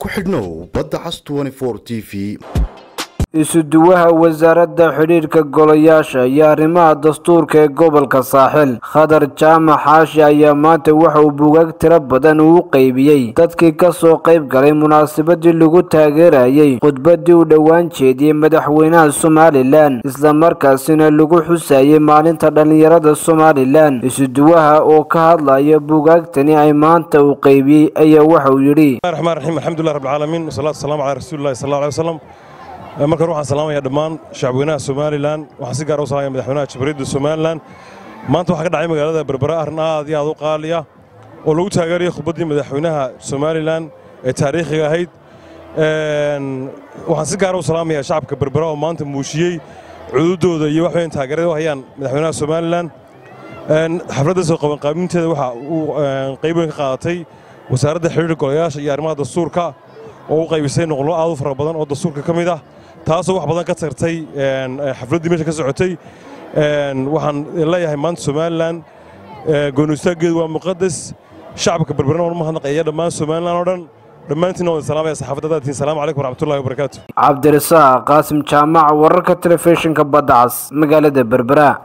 ku xidhnow badda cas t v isuduwaha wasaaradda xidhiidhka golayaasha iyo arrimaha dastuurka ee gobolka saaxil khadar jaamac xaashi ayaa maanta waxa uu buugaag tiro badan uu qeybiyey dadkii kasoo qayb galay munaasabadii lagu taageerayey khudbadii uu dhowaan jeediyey madaxweynaha somalilan islamarkaasina lagu xusayey maalinta dhallinyarada somalilan isuduwaha oo ka hadlaya buugaagtani ay maanta uu qeybiyey ayaa waxa uu yidhi raxmaan raxiim alxamdulilah rabbilcaalamiin wasalaatu wasalaamu calaa rasuulillahi sal alla alay wasalam markan waxaan salaamayaa dhammaan shacabweynaha somalilan waxaan si gaara u salamaya madaxweynaha jamhuuriyadda somalilan maanta waxaa ka dhacay magaalada berbera arrin aad iyo aad u qaaliya oo lagu taageerayay khudbaddii madaxweynaha somalilan ee taariikhiga ahayd waxaan si gaara u salaamayaa shacabka berbera oo maanta muujiyey cududooda iyo wax weyn taageerada u hayaan madaxweynaha somalilan xafladda soo qabanqaabinteeda waxa uu qayb weyn ka qaadatay wasaaradda xidhiirka golayaasha iyo arrimaha dastuurka oo u qaybisay noqollo aad u fara badan oo dastuurka ka mid ah taasoo wax badan ka tagtay xafladdii meesha ka socotay waxaan leeyahay maanta somalilan goonistaaggeedu waa muqadas shacabka berberna waan mahadnaqaya dhammaan somalilan oo dhan dhammaantiinna waan salaamaya saxaafadda daatiin salaamu calaykum waraxmatullahi wabarakaatu cabdirasaaq qaasim jaamac wararka telefishinka badda cas magaalada berbera